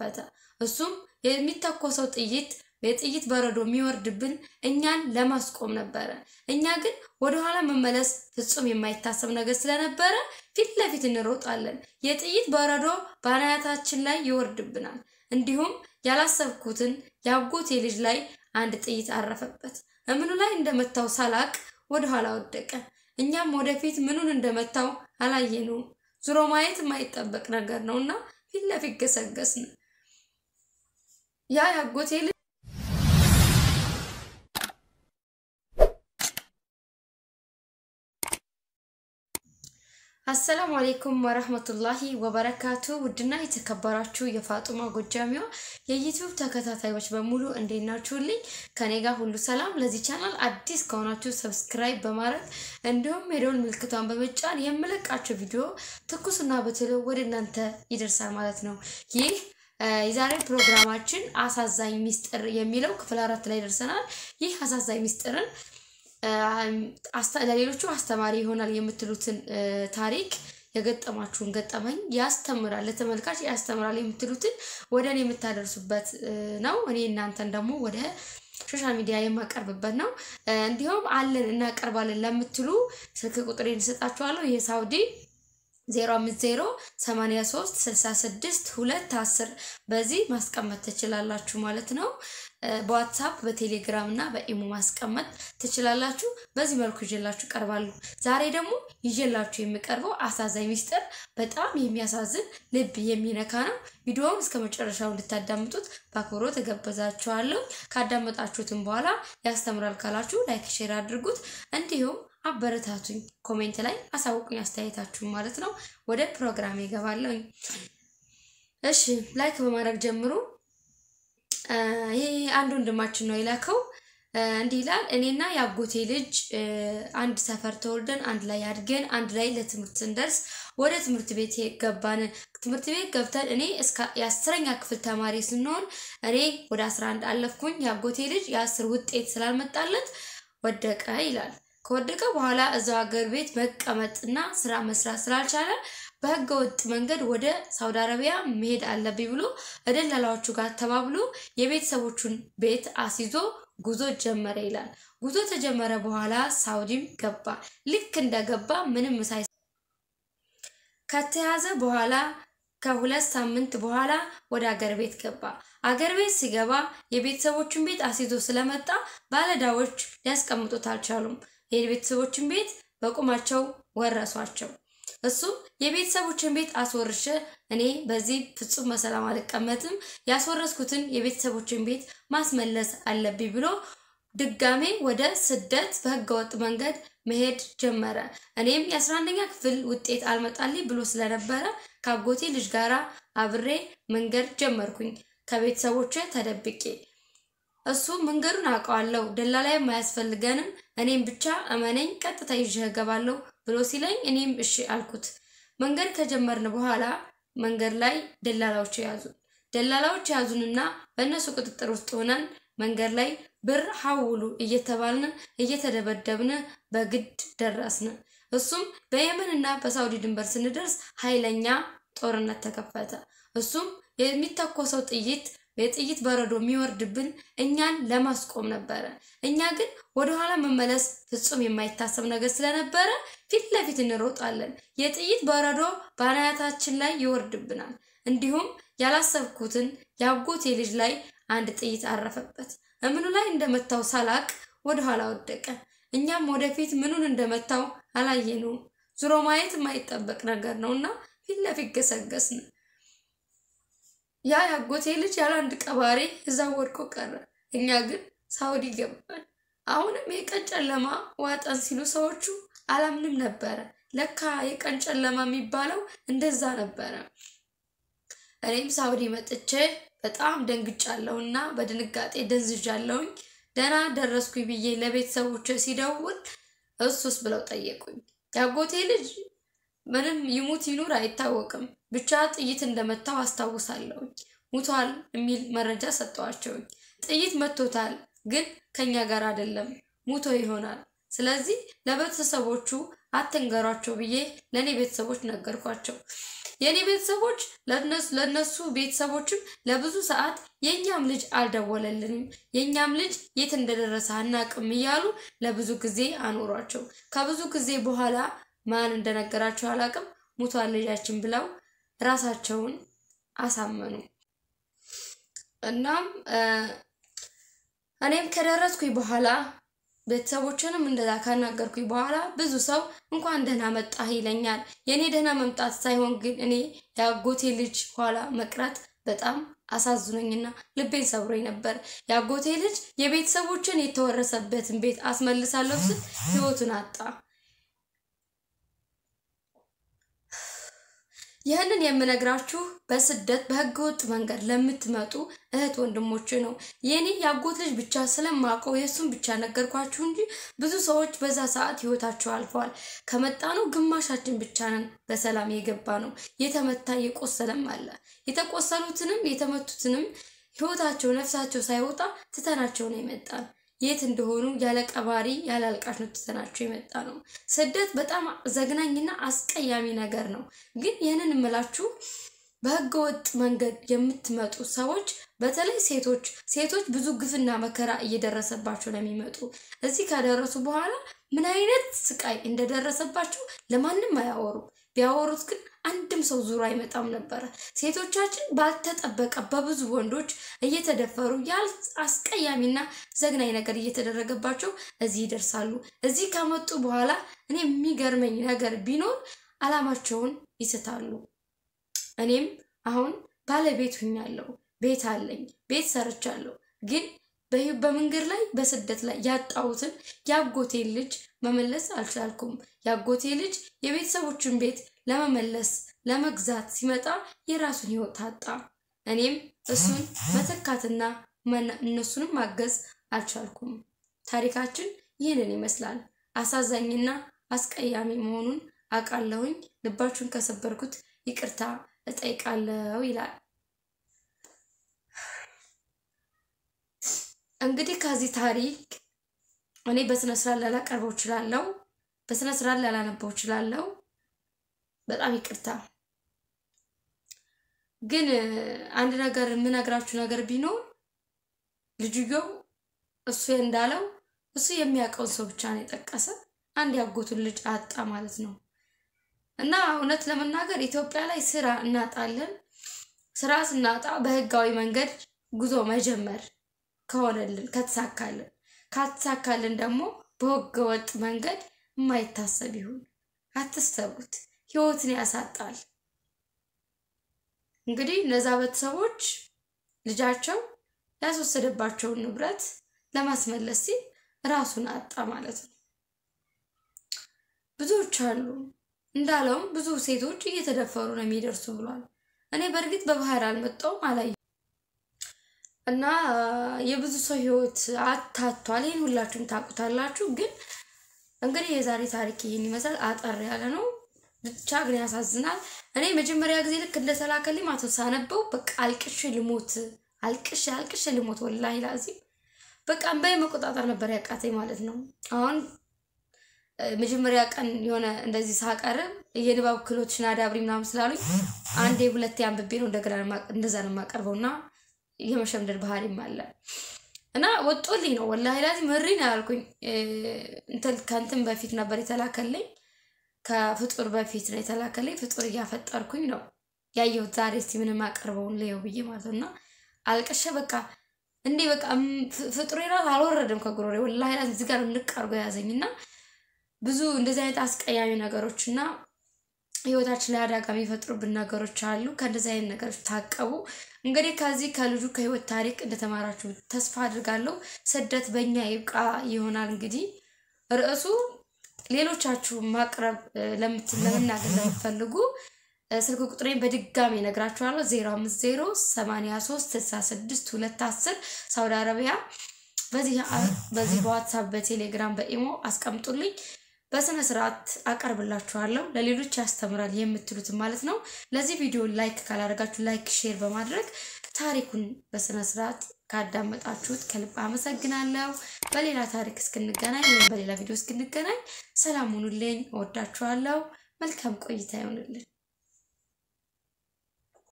ተከፈተ። እሱም የሚተኮሰው ጥይት የጥይት በረዶ የሚወርድብን እኛን ለማስቆም ነበረ። እኛ ግን ወደኋላ መመለስ ፍጹም የማይታሰብ ነገር ስለነበረ ፊት ለፊት እንሮጣለን። የጥይት በረዶ በአናታችን ላይ ይወርድብናል። እንዲሁም ያላሰብኩትን የአጎቴ ልጅ ላይ አንድ ጥይት አረፈበት። እምኑ ላይ እንደመታው ሳላቅ ወደኋላ ወደቀ። እኛም ወደፊት ምኑን እንደመታው አላየነውም። ዙሮ ማየት የማይጠበቅ ነገር ነው እና ፊት ለፊት ገሰገስን። ያ የአጎቴ ልጅ አሰላሙ አሌይኩም ወረህመቱላሂ ወበረካቱ። ውድና የተከበራችሁ የፋጡማ ጎጃሚዋ የዩቲዩብ ተከታታዮች በሙሉ እንዴት ናችሁልኝ? ከኔ ጋር ሁሉ ሰላም። ለዚህ ቻናል አዲስ ከሆናችሁ ሰብስክራይብ በማድረግ እንዲሁም የደወል ምልክቷን በመጫን የምለቃቸው ቪዲዮ ትኩስና በቶሎ ወደ እናንተ ይደርሳል ማለት ነው። ይህ የዛሬ ፕሮግራማችን አሳዛኝ ሚስጥር የሚለው ክፍል አራት ላይ ደርሰናል። ይህ አሳዛኝ ሚስጥርን ለሌሎቹ አስተማሪ ይሆናል የምትሉትን ታሪክ የገጠማችሁን ገጠመኝ ያስተምራል፣ ለተመልካች ያስተምራል የምትሉትን ወደ እኔ የምታደርሱበት ነው። እኔ እናንተን ደግሞ ወደ ሶሻል ሚዲያ የማቀርብበት ነው። እንዲሁም አለን እናቀርባለን ለምትሉ ስልክ ቁጥሬን እሰጣችኋለሁ። ይህ ሳውዲ 050 83 66 2 10 በዚህ ማስቀመጥ ትችላላችሁ ማለት ነው። በዋትሳፕ በቴሌግራም እና በኢሞ ማስቀመጥ ትችላላችሁ። በዚህ መልኩ ይዤላችሁ ቀርባሉ። ዛሬ ደግሞ ይዤላችሁ የሚቀርበው አሳዛኝ ሚስጥር በጣም የሚያሳዝን ልብ የሚነካ ነው። ቪዲዮውን እስከ መጨረሻው እንድታዳምጡት በአክብሮት እጋብዛችኋለሁ። ካዳመጣችሁትም በኋላ ያስተምራል ካላችሁ ላይክ፣ ሼር አድርጉት እንዲሁም አበረታቱኝ። ኮሜንት ላይ አሳውቁኝ አስተያየታችሁን ማለት ነው። ወደ ፕሮግራም ይገባለሁ። እሺ ላይክ በማድረግ ጀምሩ። ይሄ አንድ ወንድማችን ነው የላከው። እንዲህ ይላል። እኔና የአጎቴ ልጅ አንድ ሰፈር ተወልደን አንድ ላይ አድገን አንድ ላይ ለትምህርት ስንደርስ ወደ ትምህርት ቤት ገባን። ትምህርት ቤት ገብተን እኔ እስከ የአስረኛ ክፍል ተማሪ ስንሆን እኔ ወደ አስራ አንድ አለፍኩኝ። የአጎቴ ልጅ የአስር ውጤት ስላልመጣለት ወደቀ ይላል። ከወደቀ በኋላ እዛው ሀገር ቤት መቀመጥና ስራ መስራት ስላልቻለ በህገ ወጥ መንገድ ወደ ሳውዲ አረቢያ መሄድ አለብኝ ብሎ እደላላዎቹ ጋር ተባብሎ የቤተሰቦቹን ቤት አስይዞ ጉዞ ጀመረ ይላል። ጉዞ ተጀመረ በኋላ ሳውዲም ገባ። ልክ እንደገባ ምንም ሳይ ከተያዘ በኋላ ከሁለት ሳምንት በኋላ ወደ አገር ቤት ገባ። አገር ቤት ሲገባ የቤተሰቦቹን ቤት አስይዞ ስለመጣ ባለዕዳዎች ሊያስቀምጡት አልቻሉም። የቤተሰቦችን ቤት በቁማቸው ወረሷቸው። እሱም የቤተሰቦችን ቤት አስወርሸ እኔ በዚህ ፍጹም በሰላም አልቀመጥም፣ ያስወረስኩትን የቤተሰቦችን ቤት ማስመለስ አለብኝ ብሎ ድጋሜ ወደ ስደት በህገወጥ መንገድ መሄድ ጀመረ። እኔም የአስራ አንደኛ ክፍል ውጤት አልመጣልኝ ብሎ ስለነበረ ከአጎቴ ልጅ ጋር አብሬ መንገድ ጀመርኩኝ ከቤተሰቦች ተደብቄ። እሱ መንገዱን አውቀዋለሁ፣ ደላላይም አያስፈልገንም፣ እኔም ብቻ እመነኝ፣ ቀጥታ ይዤ እገባለሁ ብሎ ሲለኝ እኔም እሺ አልኩት። መንገድ ከጀመርን በኋላ መንገድ ላይ ደላላዎች ያዙን። ደላላዎች ያዙንና በእነሱ ቁጥጥር ውስጥ ሆነን መንገድ ላይ ብር ሐውሉ እየተባልን እየተደበደብን በግድ ደረስን። እሱም በየመንና በሳውዲ ድንበር ስንደርስ ኃይለኛ ጦርነት ተከፈተ። እሱም የሚተኮሰው ጥይት የጥይት በረዶ የሚወርድብን እኛን ለማስቆም ነበረ። እኛ ግን ወደኋላ መመለስ ፍጹም የማይታሰብ ነገር ስለነበረ ፊት ለፊት እንሮጣለን። የጥይት በረዶ በአናታችን ላይ ይወርድብናል። እንዲሁም ያላሰብኩትን የአጎቴ ልጅ ላይ አንድ ጥይት አረፈበት። እምኑ ላይ እንደመታው ሳላቅ ወደኋላ ወደቀ። እኛም ወደፊት ምኑን እንደመታው አላየነውም። ዙሮ ማየት የማይጠበቅ ነገር ነው እና ፊት ለፊት ገሰገስን። ያ ያጎቴ ልጅ ያለ አንድ ቀባሪ እዛ ወድቆ ቀረ። እኛ ግን ሳውዲ ገባን። አሁንም የቀን ጨለማ ዋጠን ሲሉ ሰዎቹ አላምንም ነበረ። ለካ የቀን ጨለማ የሚባለው እንደዛ ነበረ። እኔም ሳውዲ መጥቼ በጣም ደንግጫለሁ እና በድንጋጤ ደንዝዣለሁኝ። ደህና ደረስኩኝ ብዬ ለቤተሰቦች ሲደውል እሱስ ብለው ጠየቁኝ። ያጎቴ ልጅ ምንም ይሙት ይኑር አይታወቅም፣ ብቻ ጥይት እንደመታው አስታውሳለሁ። ሙቷል የሚል መረጃ ሰጠዋቸውኝ። ጥይት መቶታል፣ ግን ከኛ ጋር አይደለም፣ ሙቶ ይሆናል። ስለዚህ ለቤተሰቦቹ አትንገሯቸው ብዬ ለእኔ ቤተሰቦች ነገርኳቸው። የእኔ ቤተሰቦች ለእነሱ ቤተሰቦችም ለብዙ ሰዓት የእኛም ልጅ አልደወለልንም፣ የእኛም ልጅ የት እንደደረሰ አናቅም እያሉ ለብዙ ጊዜ አኖሯቸው። ከብዙ ጊዜ በኋላ ማን እንደነገራቸው አላቅም፣ ሙቷን ልጃችን ብለው ራሳቸውን አሳመኑ። እናም እኔም ከደረስኩኝ በኋላ ቤተሰቦችንም እንደዛ ካናገርኩኝ በኋላ ብዙ ሰው እንኳን ደህና መጣህ ይለኛል። የእኔ ደህና መምጣት ሳይሆን ግን እኔ የአጎቴ ልጅ ኋላ መቅረት በጣም አሳዝኖኝና ልቤን ሰብሮኝ ነበር። የአጎቴ ልጅ የቤተሰቦችን የተወረሰበትን ቤት አስመልሳለሁ ስል ህይወቱን አጣ። ይህንን የምነግራችሁ በስደት በህገ ወጥ መንገድ ለምትመጡ እህት ወንድሞች ነው። የኔ የአጎት ልጅ ብቻ ስለማውቀው የእሱን ብቻ ነገርኳችሁ እንጂ ብዙ ሰዎች በዛ ሰዓት ህይወታቸው አልፈዋል። ከመጣ ነው ግማሻችን ብቻ ነን በሰላም የገባ ነው። የተመታ የቆሰለም አለ። የተቆሰሉትንም የተመቱትንም ህይወታቸው ነፍሳቸው ሳይወጣ ትተናቸው ነው የመጣን። የት እንደሆኑ ያለ ቀባሪ ያለ አልቃሽ ነው ትተናቸው የመጣ ነው። ስደት በጣም ዘግናኝና አስቀያሚ ነገር ነው። ግን ይህንን እምላችሁ በህገ ወጥ መንገድ የምትመጡ ሰዎች በተለይ ሴቶች ሴቶች ብዙ ግፍና መከራ እየደረሰባቸው ነው የሚመጡ። እዚህ ካደረሱ በኋላ ምን አይነት ስቃይ እንደደረሰባቸው ለማንም አያወሩ። ቢያወሩት ግን አንድም ሰው ዙሮ አይመጣም ነበረ። ሴቶቻችን ባልተጠበቀ በብዙ ወንዶች እየተደፈሩ ያል አስቀያሚና ዘግናኝ ነገር እየተደረገባቸው እዚህ ይደርሳሉ። እዚህ ከመጡ በኋላ እኔ የሚገርመኝ ነገር ቢኖር አላማቸውን ይስታሉ። እኔም አሁን ባለቤት ሁኛለሁ፣ ቤት አለኝ፣ ቤት ሰርቻለሁ። ግን በመንገድ ላይ በስደት ላይ ያጣሁትን የአጎቴን ልጅ መመለስ አልቻልኩም። የአጎቴ ልጅ የቤተሰቦችን ቤት ለመመለስ ለመግዛት ሲመጣ የራሱን ህይወት አጣ። እኔም እሱን መተካትና እነሱንም ማገዝ አልቻልኩም። ታሪካችን ይህንን ይመስላል። አሳዛኝና አስቀያሚ መሆኑን አውቃለሁኝ። ልባችሁን ከሰበርኩት ይቅርታ እጠይቃለሁ ይላል። እንግዲህ ከዚህ ታሪክ እኔ በስነ ስርዓት ላላቀርበው እችላለሁ፣ በስነ ስርዓት ላላነበው እችላለሁ። በጣም ይቅርታ። ግን አንድ ነገር የምነግራችሁ ነገር ቢኖር ልጅየው እሱ እንዳለው እሱ የሚያውቀውን ሰው ብቻ ነው የጠቀሰ። አንድ ያጎቱን ልጅ አጣ ማለት ነው። እና እውነት ለመናገር ኢትዮጵያ ላይ ስራ እናጣለን። ስራ ስናጣ በህጋዊ መንገድ ጉዞ መጀመር ከሆነልን ከተሳካልን፣ ካልተሳካልን ደግሞ በህገ ወጥ መንገድ የማይታሰብ ይሁን። አትሰቡት፣ ህይወትን ያሳጣል። እንግዲህ እነዛ ቤተሰቦች ልጃቸው ያስወሰደባቸውን ንብረት ለማስመለስ ሲል ራሱን አጣ ማለት ነው። ብዙዎች አሉ እንዳለውም ብዙ ሴቶች እየተደፈሩ ነው የሚደርሱ ብሏል። እኔ በእርግጥ በባህር አልመጣውም አላየሁም እና የብዙ ሰው ህይወት አታቷል። ይህን ሁላችሁም ታውቁታላችሁ። ግን እንግዲህ የዛሬ ታሪክ ይህን ይመስላል። አጠር ያለ ነው ብቻ ግን ያሳዝናል። እኔ መጀመሪያ ጊዜ ልክ እንደተላከልኝ ማቶ ሳነበው በቃ አልቅሽ ልሞት አልቅሽ አልቅሽ ልሞት ወላሂ ላዚም በቃ እምባዬ መቆጣጠር ነበር ያቃተኝ ማለት ነው። አሁን መጀመሪያ ቀን የሆነ እንደዚህ ሳቀርብ የንባብ ክህሎትሽን አዳብሪ ምናምን ስላሉኝ አንዴ ሁለቴ አንብቤ ነው እንደገና እንደዛ ነው የማቀርበው እና የመሸምደድ ባህሪም አለ እና ወጦልኝ ነው ወላሂ ላዚም መሪ ነው ያልኩኝ። ከእንትን በፊት ነበር የተላከልኝ ከፍጡር በፊት ነው የተላከልኝ። ፍጡር እያፈጠርኩኝ ነው ያየሁት ዛሬ እስቲ ምንም አቀርበውን ለየው ብዬ ማለት ነው እና አልቅሼ በቃ እንዴ በቃ ፍጡር ራሱ አልወረደም ከጉሮሬ ወላሂ ላዚም እዚህ ጋር ንቅ አድርጎ የያዘኝ እና ብዙ እንደዚህ አይነት አስቀያሚ ነገሮች እና ህይወታችን ላይ አደጋ የሚፈጥሩብን ነገሮች አሉ። ከእንደዚህ አይነት ነገሮች ታቀቡ። እንግዲህ ከዚህ ከልጁ ከህይወት ታሪክ እንደተማራችሁ ተስፋ አድርጋለሁ። ስደት በእኛ ይብቃ ይሆናል እንግዲህ ርዕሱ ሌሎቻችሁ ማቅረብ ለመናገር ለምትፈልጉ ስልክ ቁጥሬን በድጋሚ ነግራችኋለሁ። 050 83 66 210 ሳውዲ አረቢያ። በዚህ በዋትሳፕ በቴሌግራም በኢሞ አስቀምጡልኝ። በስነ ስርዓት አቀርብላችኋለሁ። ለሌሎች ያስተምራል የምትሉትን ማለት ነው። ለዚህ ቪዲዮ ላይክ ካላደረጋችሁ ላይክ፣ ሼር በማድረግ ታሪኩን በስነ ስርዓት ካዳመጣችሁት ከልብ አመሰግናለሁ። በሌላ ታሪክ እስክንገናኝ ወይም በሌላ ቪዲዮ እስክንገናኝ ሰላም ሁኑልኝ። እወዳችኋለሁ። መልካም ቆይታ ይሆንልን።